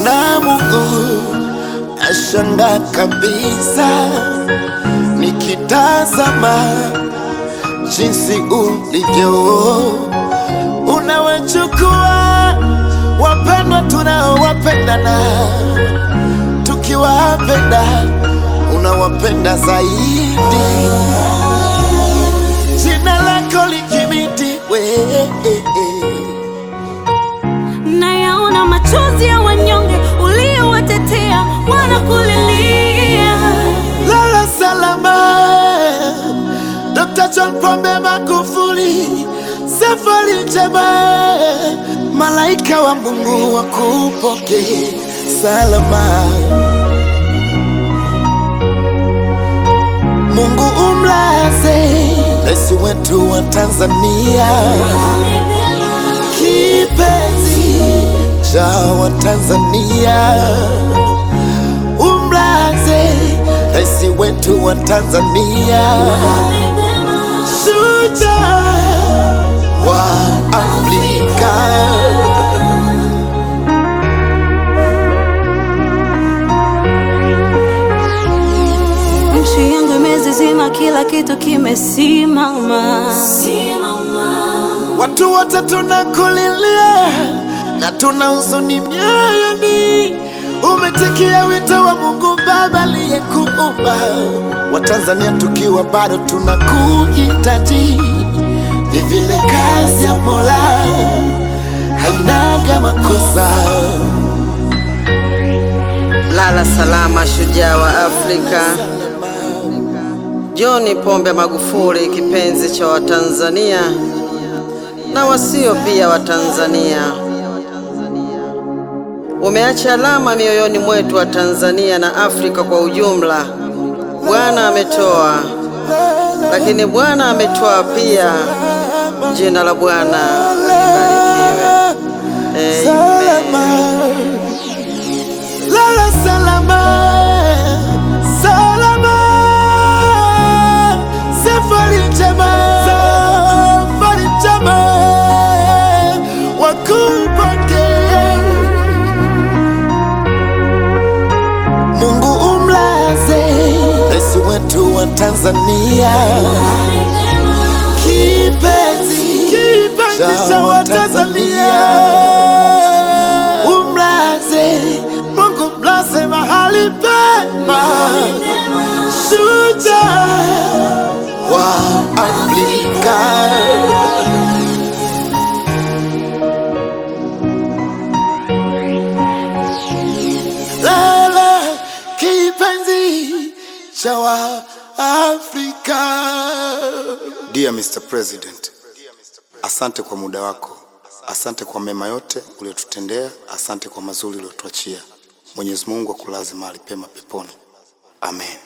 na Mungu nashanga kabisa nikitazama jinsi ulivyo unawachukua wapendwa tunaowapendana tukiwapenda unawapenda zaidi jina lako likimitiwe nayaona machozi ya wanyonge uliowatetea wanakulilia. lala salama Dr. John Pombe Magufuli safari njema malaika wa Mungu wakupokee salama Mungu umlaze rais wetu wa Tanzania kipenzi cha Watanzania, umlaze rais wetu wa Tanzania, shujaa wa Afrika. Nchi yangu imezizima, kila kitu kimesimama. Watu wote tunakulilia na tuna huzuni mioyoni. Umetikia wito wa Mungu Baba aliyekuumba. Watanzania tukiwa bado tunakuhitaji, ni vile kazi ya Mola hainaga makosa. Lala salama, shujaa wa Afrika. John Pombe Magufuli, kipenzi cha Watanzania na wasio pia Watanzania, umeacha alama mioyoni mwetu wa Tanzania na Afrika kwa ujumla. Bwana ametoa, lakini Bwana ametoa pia. Jina la Bwana libarikiwe. Amen. Lala salama, salama, safari njema, safari njema, wakupokee. Mungu umlaze rais wetu wa Tanzania, kipenzi kipenzi cha Watanzania, umlaze Mungu mlaze mahali pema, shujaa wa Afrika. Lala kipenzi cha Waafrika. Dear Mr. President, asante kwa muda wako, asante kwa mema yote uliotutendea, asante kwa mazuri uliotuachia. Mwenyezi Mungu akulaze mahali pema peponi. Amen.